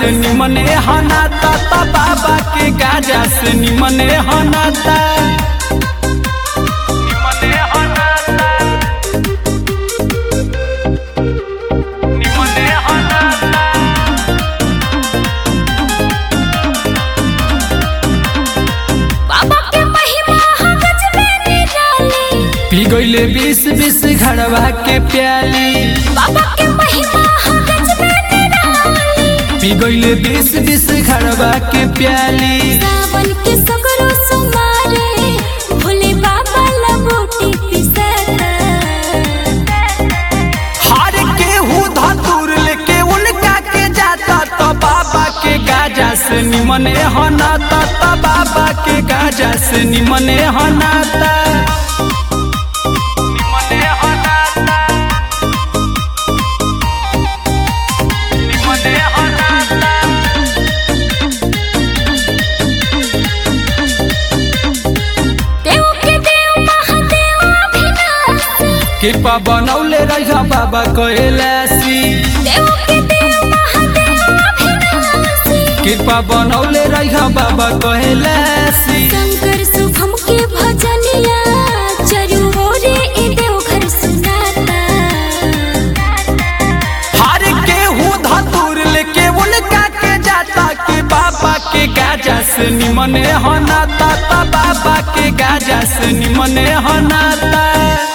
से निमने हनाता ता बाबा के गाजा से निमने हनाता निमने हनाता निमने हनाता बाबा के महिमा हम गजबे निराली पी गईले बीस बीस घड़वा के प्याली बाबा के महिमा हम गजबे निराली पी गईले बीस बीस घड़वा के प्याली सावन के सगरो सुमारे भोले बाबा लबोटी पिसता हार के हूँ धतूर लेके उनका के जाता तो बाबा के गाजा से निमने हनाता तो बाबा के गाजा से निमने हनाता निमने हनाता निमने हनाता देव के देव महादेव अभिनाशी कृपा बनौले रह बाबा कैलासी देव के देव महादेव अभिनाशी कृपा बनौले रह बाबा कैलासी शंकर शुभम के भजनिया चरु ओरे ए देव घर सुनाता हार के हूँ धतूर लेके उनका के जाता के बाबा के गाजा से निमने हनाता ता बाबा के गाजा से निमने हनाता